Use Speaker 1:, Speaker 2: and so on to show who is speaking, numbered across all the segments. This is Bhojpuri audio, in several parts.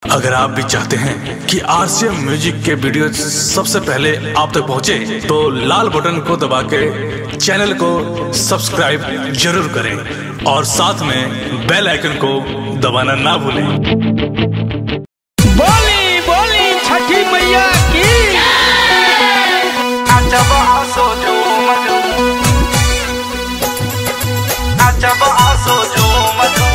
Speaker 1: अगर आप भी चाहते हैं कि आरसीएम म्यूजिक के वीडियो सबसे पहले आप तक पहुंचे, तो लाल बटन को दबा के चैनल को सब्सक्राइब जरूर करें और साथ में बेल आइकन को दबाना ना भूलें
Speaker 2: बोली बोली छठी मैया की
Speaker 3: अजब आसो झूम झूम अजब आसो झूम झूम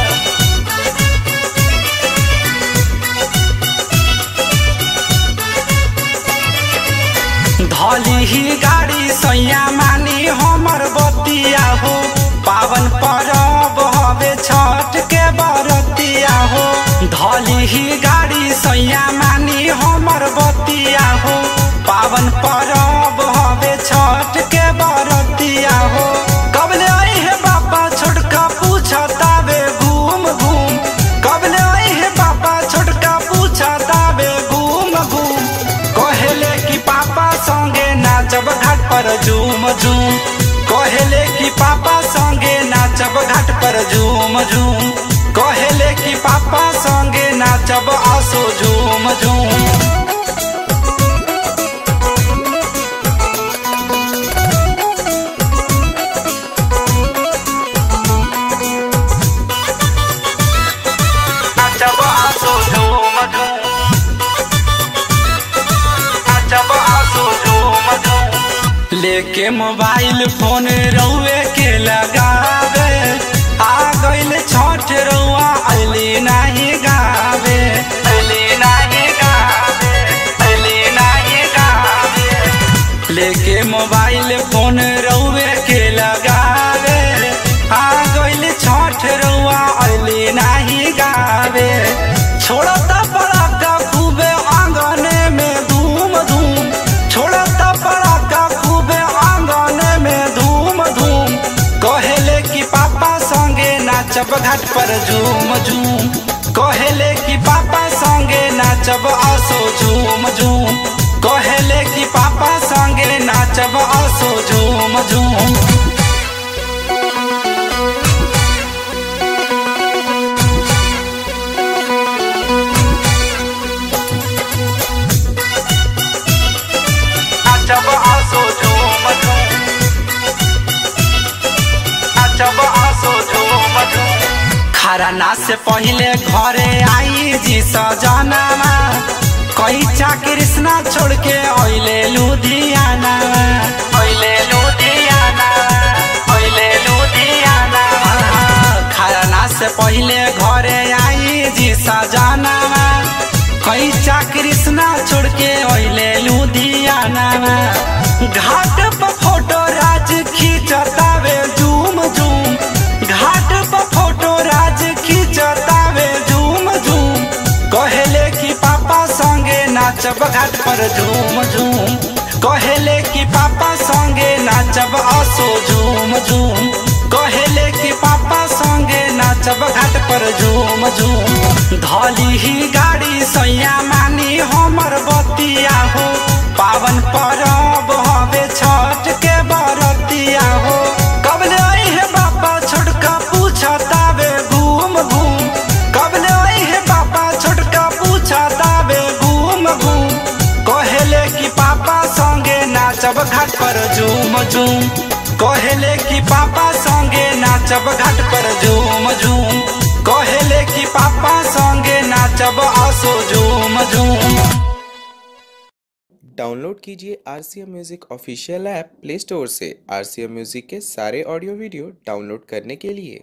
Speaker 3: धली ही गाड़ी सैया मानी हमर बतिया हो पावन परब हवे छठ के बरतिया हो धली ही गाड़ी सैया मानी हमर बतिया हो पावन परब हवे छठ के बरतिया हो कबले आई है बाबा छोटका पूछतावे घूम घूम कबले आई है बाबा छोटका पूछतावे घूम घूम कहेले कि पापा संगे नाचब घाट पर झूम झूम कहेले कि पापा संगे नाचब घाट पर झूम झूम कहेले कि पापा संगे नाचब आसो झूम झूम नाचब आसो झूम झूम नाचब आसो झूम झूम लेके मोबाइल फोन रउए के लगावे आ गइल छठ रउआ अली नाही गावे अली नाही गावे अली नाही गावे लेके मोबाइल फोन रउए के लगावे आ गइल छठ रउआ अली नाही गावे छोड़ता पड़ाका खूबे आंगने में धूम धूम छोड़ता पड़ाका खूबे आंगने में धूम धूम कहेले कि पापा संगे नाचब घाट पर झूम झूम कहेले कि पापा संगे नाचब आसो झूम झूम कहेले कि पापा संगे नाचब आसो झूम झूम नाचब आसो झूम झूम नाचब आसो झूम झूम खरना से पहले घरे आई जी सजनामा कैचा कृष्णा छोड़ के अइले लुधियाना अइले लुधियाना अइले लुधियाना खरना से पहले घरे आई जी सजनामा कैचा कृष्णा छोड़ के अइले लुधियाना घाट पर फोटो राज खींचतावे झूम झूम घाट पर फोटो राज खींचतावे झूम झूम कहेले कि पापा संगे नाचब घाट पर झूम झूम कहेले कि पापा संगे नाचब आसो झूम झूम कहेले कि पापा संगे नाचब घाट पर झूम झूम धली ही गाड़ी सैया मानी हमर बतिया हो पावन परब हवे छठ के बरतिया हो कबले आई है बाबा छोटका पूछतावे घूम घूम कबले आई है बाबा छोटका पूछतावे घूम घूम कहेले कि पापा संगे नाचब घाट पर झूम झूम कहेले कि पापा संगे नाचब घाट पर झूम झूम कहेले कि पापा संगे नाचब आसो झूम झूम
Speaker 4: डाउनलोड कीजिए R C M music official app Play Store से आर सी एम म्यूज़िक के सारे ऑडियो वीडियो डाउनलोड करने के लिए